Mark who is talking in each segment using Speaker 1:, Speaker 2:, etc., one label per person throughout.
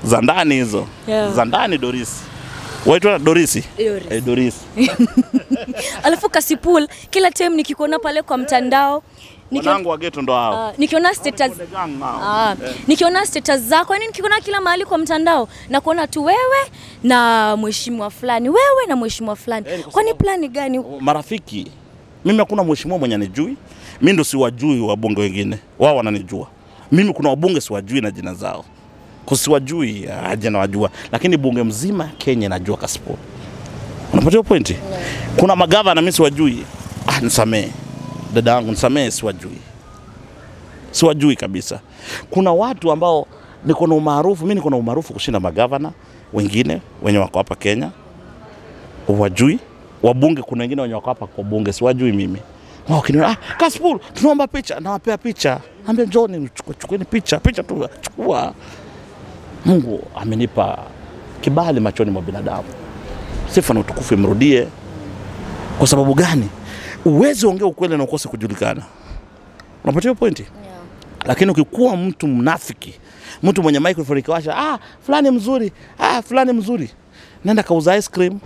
Speaker 1: za ndani hizo
Speaker 2: Yeah.
Speaker 1: za ndani Dorisi. Waitwa Dorisi?
Speaker 2: Doris.
Speaker 1: Eh, Dorisi.
Speaker 2: Alafu Kasipul, kila time nikikuona pale kwa mtandao nikiona,
Speaker 1: Wanangu wa ghetto ndo hao.
Speaker 2: uh, nikiona status
Speaker 1: The gang now.
Speaker 2: Ah, nikiona status zako yani nikiona kila mahali kwa mtandao na kuona tu wewe na mheshimiwa fulani wewe na mheshimiwa fulani
Speaker 1: Eh, ni kwa
Speaker 2: kwani
Speaker 1: sababu-
Speaker 2: plani gani
Speaker 1: marafiki. Mimi hakuna mheshimiwa mwenye anijui. Mimi ndo siwajui wabunge wengine, wao wananijua. Mimi kuna wabunge siwajui na jina zao, kwa siwajui aje nawajua, lakini bunge mzima Kenya najua Kasipul. Unapatia pointi? Kuna magavana mimi siwajui. Ah, nisamee dada yangu, nisamee, siwajui, siwajui kabisa. Kuna watu ambao niko na umaarufu, mimi niko na umaarufu kushinda magavana wengine wenye wako hapa Kenya wajui wabunge, kuna wengine wenye wako hapa kwa bunge siwajui mimi. Wao kiniona ah, Kasipul, tunaomba picha, nawapea picha, ambia njoni, chukua- chukueni picha, picha tu chukua. Mungu amenipa kibali machoni mwa binadamu, sifa na utukufu imrudie. Kwa sababu gani? Uwezi ongea ukweli na ukose kujulikana. Unapatia hiyo pointi? Lakini ukikuwa mtu mnafiki, mtu mwenye microphone ikiwasha, ah, fulani mzuri, ah, fulani mzuri, nenda kauza ice cream.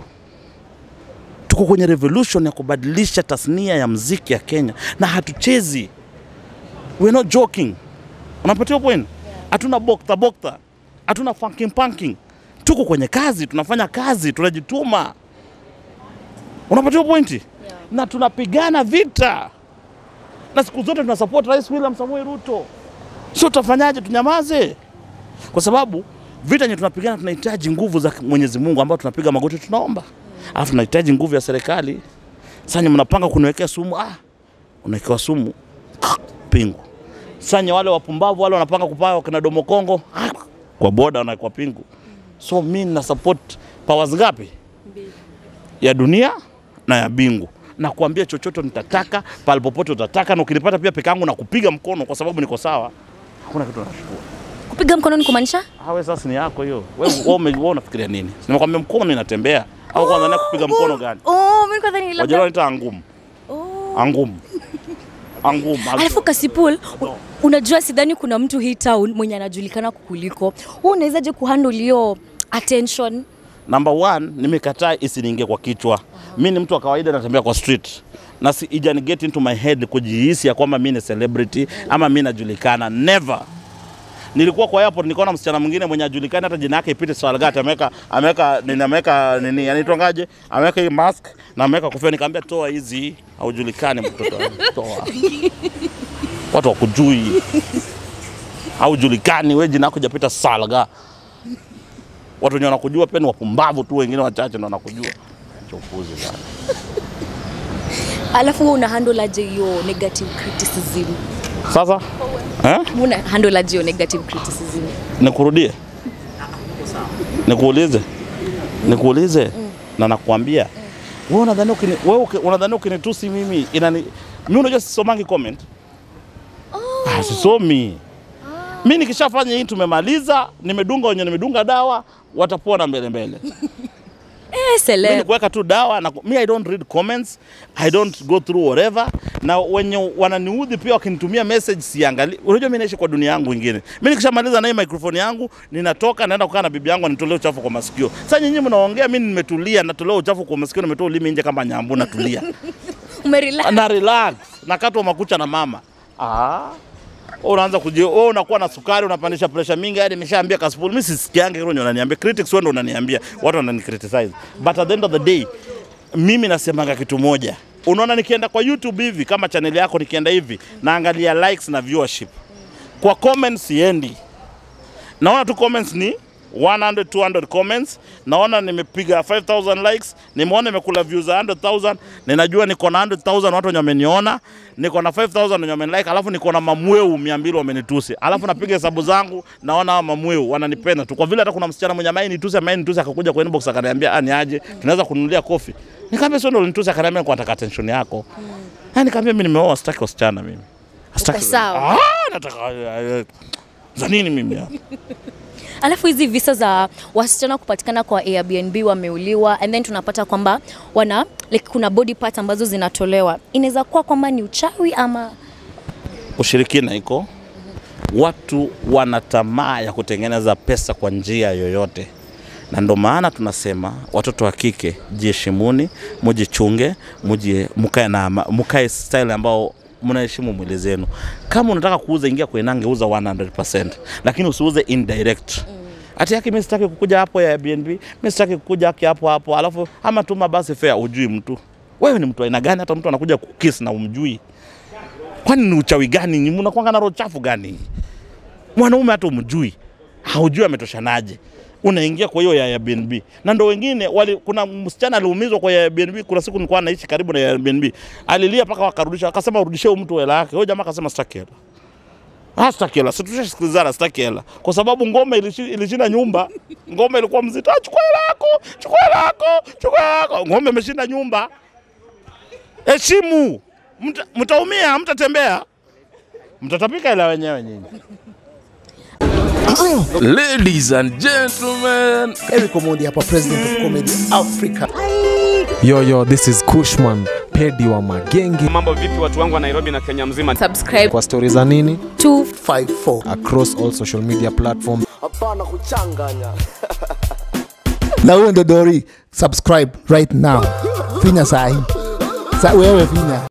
Speaker 1: Tuko kwenye revolution ya kubadilisha tasnia ya mziki ya Kenya na hatuchezi, we're not joking. Unapatia hiyo point? Hatuna bokta bokta, hatuna funking punking. Tuko kwenye kazi, tunafanya kazi, tunajituma. Unapatia hiyo pointi? Na tunapigana vita na siku zote tuna support Rais William Samoei Ruto. Sio tutafanyaje? Tunyamaze? Kwa sababu vita yenye tunapigana tunahitaji nguvu za Mwenyezi Mungu ambao tunapiga magoti tunaomba, alafu tunahitaji nguvu ya serikali. Sasa nyinyi mnapanga kuniwekea sumu, ah, unawekewa sumu pingu. Sasa nyinyi wale wapumbavu wale wanapanga kupaa wakina Domo Kongo ah, kwa boda wanawekwa pingu. So mimi na support powers ngapi? ya dunia na ya bingu na kuambia chochote nitataka pale popote utataka, na ukinipata pia peke yangu na kupiga mkono kwa sababu niko sawa, hakuna kitu nashukuru.
Speaker 2: kupiga mkononi kumaanisha
Speaker 1: Hawe sasa ni yako hiyo. Wewe wewe ume- wewe unafikiria nini? Nimekwambia mkono inatembea au kwanza na kupiga mkono gani?
Speaker 2: oh mimi kwanza ni
Speaker 1: Wajua
Speaker 2: labda
Speaker 1: nita angumu.
Speaker 2: oh
Speaker 1: Angumu. Angumu.
Speaker 2: Alafu Kasipul, u- unajua sidhani kuna mtu hii town mwenye anajulikana kukuliko. Wewe unawezaje kuhandle hiyo attention?
Speaker 1: Number one, nimekataa isiniingie kwa kichwa. Mi ni mtu wa kawaida natembea kwa street na si ijani get into my head kujihisi ya kwamba mi ni celebrity ama mi najulikana. Never. Nilikuwa kwa airport nikaona msichana mwingine mwenye ajulikani hata jina yake ipite Swalgat ameweka ameweka nini ameweka nini anaitwangaje? Ameweka hii mask na ameweka kofia nikamwambia toa hizi haujulikani mtoto wangu. Toa. Watu wakujui. Haujulikani wewe jina yako hajapita Salga watu wenye wanakujua pia ni wapumbavu tu, wengine wachache ndo wanakujua. Acha upuzi sana.
Speaker 2: Alafu wewe una handle aje hiyo negative criticism?
Speaker 1: Sasa eh?
Speaker 2: Wewe Una handle aje hiyo negative criticism?
Speaker 1: Nikurudie, nikuulize, nikuulize na nakwambia wewe unadhani ukini, wewe uki- unadhani ukinitusi mimi inani mimi unajua sisomangi comment ah, sisomi mi nikishafanya hii tumemaliza, nimedunga wenye nimedunga dawa watapona mbele mbele.
Speaker 2: Eh,
Speaker 1: Mimi
Speaker 2: celeb.
Speaker 1: ni kuweka tu dawa na mi I don't read comments, I don't go through whatever. Na wenye wananiudhi pia wakinitumia message siangali. Unajua mimi naishi kwa dunia yangu ingine. Mimi nikishamaliza na hii microphone yangu, ninatoka naenda kukaa na bibi yangu anitolee uchafu kwa masikio. Sasa nyinyi mnaongea, mimi nimetulia, natolewa uchafu kwa masikio, nimetoa ulimi nje kama nyambu, natulia
Speaker 2: Umerelax.
Speaker 1: na relax, nakatwa makucha na mama. Ah, wewe unaanza kuji, wewe unakuwa na sukari, unapandisha pressure mingi, hadi nimeshaambia Kasipul, mimi sisikiange hilo ndio unaniambia. Critics wewe ndio unaniambia, watu wanani criticize. But at the end of the day, mimi nasemanga kitu moja. Unaona nikienda kwa YouTube hivi kama channel yako nikienda hivi, naangalia likes na viewership. Kwa comments siendi. Naona tu comments ni 100 200 comments, naona nimepiga 5000 likes, nimeona nimekula views za 100,000, ninajua niko na 100,000 watu wenye wameniona, niko na 5000 wenye wamenilike, alafu niko na mamweu 200 wamenitusi, alafu napiga hesabu zangu, naona hawa mamweu wananipenda tu, kwa vile hata kuna msichana mwenye ambaye nitusi ambaye nitusi akakuja kwa inbox akaniambia, ah, ni aje, tunaweza kununulia kofi. Nikamwambia sio, ndio ulinitusi, akaniambia kwa nataka attention yako. Ah, nikamwambia mimi nimeoa, sitaki wasichana mimi. Sitaki.
Speaker 2: sawa.
Speaker 1: Ah, nataka eh, za nini mimi hapa?
Speaker 2: Alafu hizi visa za wasichana kupatikana kwa Airbnb wameuliwa and then tunapata kwamba wana like, kuna body parts ambazo zinatolewa. Inaweza kuwa kwamba ni uchawi ama
Speaker 1: ushirikina iko watu wana tamaa ya kutengeneza pesa kwa njia yoyote, na ndo maana tunasema watoto wa kike jiheshimuni, mujichunge, muje mkae na ama- mkae style ambao mnaheshimu mwili zenu. Kama unataka kuuza, ingia kwenye nange, uza 100%, lakini usiuze indirect Ati yake mimi sitaki kukuja hapo ya Airbnb, mimi sitaki kukuja haki hapo hapo, alafu ama tuma basi fare, ujui mtu. Wewe ni mtu aina gani hata mtu anakuja kukiss na umjui? Kwani ni uchawi gani? Ni mnakuanga na roho chafu gani? Mwanaume hata umjui, haujui ametoshanaje. Unaingia kwa hiyo ya Airbnb. Na ndo wengine wali, kuna msichana aliumizwa kwa ya Airbnb. Kuna siku nilikuwa naishi karibu na ya Airbnb, alilia mpaka wakarudisha, akasema urudishie huyu mtu hela yake. Huyo jamaa akasema sitaki hela. Ah, sitaki hela, si tushasikilizana, sitaki hela, kwa sababu ngome ilishi- ilishinda nyumba. Ngome ilikuwa mzito, ah, chukua hela yako, chukua hela yako, chukua hela yako. Ngome imeshinda nyumba. Heshimu, Mta- mtaumia, mtatembea, mtatapika hela wenyewe nyinyi.
Speaker 3: Ladies and gentlemen,
Speaker 4: Eric Omondi hapa, president of comedy Africa.
Speaker 5: Yo, yo, this is Kushman, pedi wa magenge.
Speaker 6: Mambo vipi watu wangu wa Nairobi na Kenya mzima?
Speaker 7: subscribe
Speaker 5: Kwa stori za nini
Speaker 4: 54
Speaker 5: across all social media platform.
Speaker 4: hapana kuchanganya na huyo ndo Dori, subscribe right now, finya sahi sa wewe finya